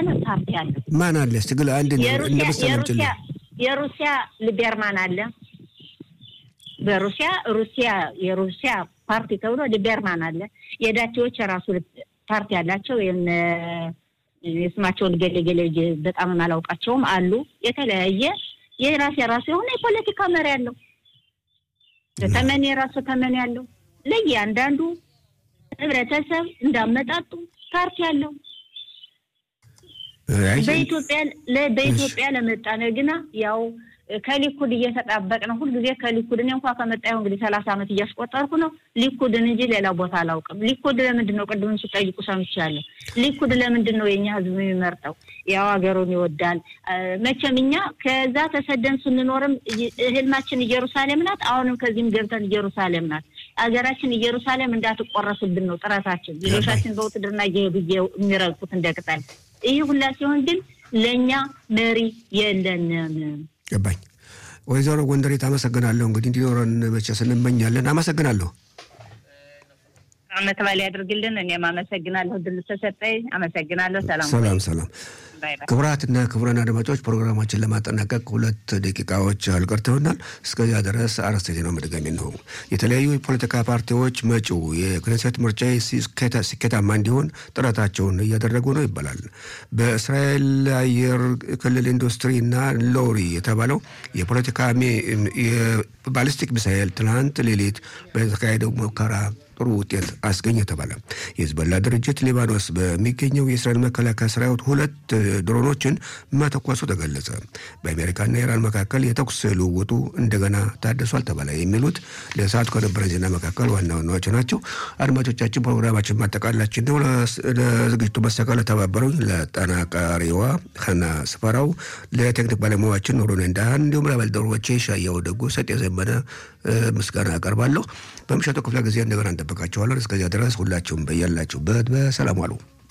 የሆነ ፓርቲ አለ። ማን አለ? እስቲ ግል አንድ እንደ የሩሲያ ምሳሌ የሩሲያ የሩሲያ ሊቤርማን አለ። በሩሲያ ሩሲያ የሩሲያ ፓርቲ ተብሎ ሊቤርማን አለ። የዳቸዎች የራሱ ፓርቲ አላቸው። የነ የስማቸውን ገሌ ገሌ በጣም አላውቃቸውም አሉ። የተለያየ የራስ የራሱ የሆነ የፖለቲካ መሪ አለው። ተመን የራሱ ተመን ያለው ለእያንዳንዱ ህብረተሰብ እንዳመጣጡ ፓርቲ አለው። በኢትዮጵያ በኢትዮጵያ ለመጣነ ግና ያው ከሊኩድ እየተጣበቅ ነው ሁልጊዜ ከሊኩድ እኔ እንኳ ከመጣሁ እንግዲህ ሰላሳ ዓመት እያስቆጠርኩ ነው። ሊኩድን እንጂ ሌላ ቦታ አላውቅም። ሊኩድ ለምንድን ነው ቅድም ሲጠይቁ ሰምቻለሁ። ሊኩድ ለምንድን ነው የእኛ ህዝብ የሚመርጠው? ያው ሀገሩን ይወዳል። መቼም እኛ ከዛ ተሰደን ስንኖርም ህልማችን ኢየሩሳሌም ናት። አሁንም ከዚህም ገብተን ኢየሩሳሌም ናት። ሀገራችን ኢየሩሳሌም እንዳትቆረስብን ነው ጥረታችን። ልጆቻችን በውትድርና እየሄዱ የሚረግጡት እንደ ቅጠል። ይህ ሁላ ሲሆን ግን ለእኛ መሪ የለንም። ገባኝ። ወይዘሮ ጎንደሬት አመሰግናለሁ። እንግዲህ እንዲኖረን መቼስ እንመኛለን። አመሰግናለሁ። አመት በዓል ያድርግልን። እኔም አመሰግናለሁ ድል ተሰጠኝ። አመሰግናለሁ። ሰላም ሰላም ሰላም። ክቡራትና ክቡራን አድማጮች ፕሮግራማችን ለማጠናቀቅ ሁለት ደቂቃዎች አልቀርተውናል። እስከዚያ ድረስ አርዕስተ ዜናው መድገሚ ነው። የተለያዩ የፖለቲካ ፓርቲዎች መጪው የክኔሴት ምርጫ ስኬታማ እንዲሆን ጥረታቸውን እያደረጉ ነው ይባላል። በእስራኤል አየር ክልል ኢንዱስትሪና ሎሪ የተባለው የፖለቲካ ባሊስቲክ ሚሳኤል ትናንት ሌሊት በተካሄደው ሙከራ ጥሩ ውጤት አስገኘ ተባለ። የህዝበላ ድርጅት ሊባኖስ በሚገኘው የእስራኤል መከላከያ ሰራዊት ሁለት ድሮኖችን መተኮሱ ተገለጸ። በአሜሪካና ኢራን መካከል የተኩስ ልውውጡ እንደገና ታደሷል ተባለ። የሚሉት ለሰዓቱ ከነበረ ዜና መካከል ዋና ዋናዎች ናቸው። አድማጮቻችን ፕሮግራማችን ማጠቃላችን ነው። ለዝግጅቱ መሳካል ለተባበሩኝ ለጠናቃሪዋ ኸና ስፈራው፣ ለቴክኒክ ባለሙያችን ኑሩን እንዳህን እንዲሁም ለባልደረቦቼ ሻያው ደጉ፣ ሰጤ ዘመነ ምስጋና አቀርባለሁ። በምሽቱ ክፍለ ጊዜ እንደገና እንጠብቃቸዋለን። እስከዚያ ድረስ ሁላችሁም በያላችሁበት በሰላም ዋሉ።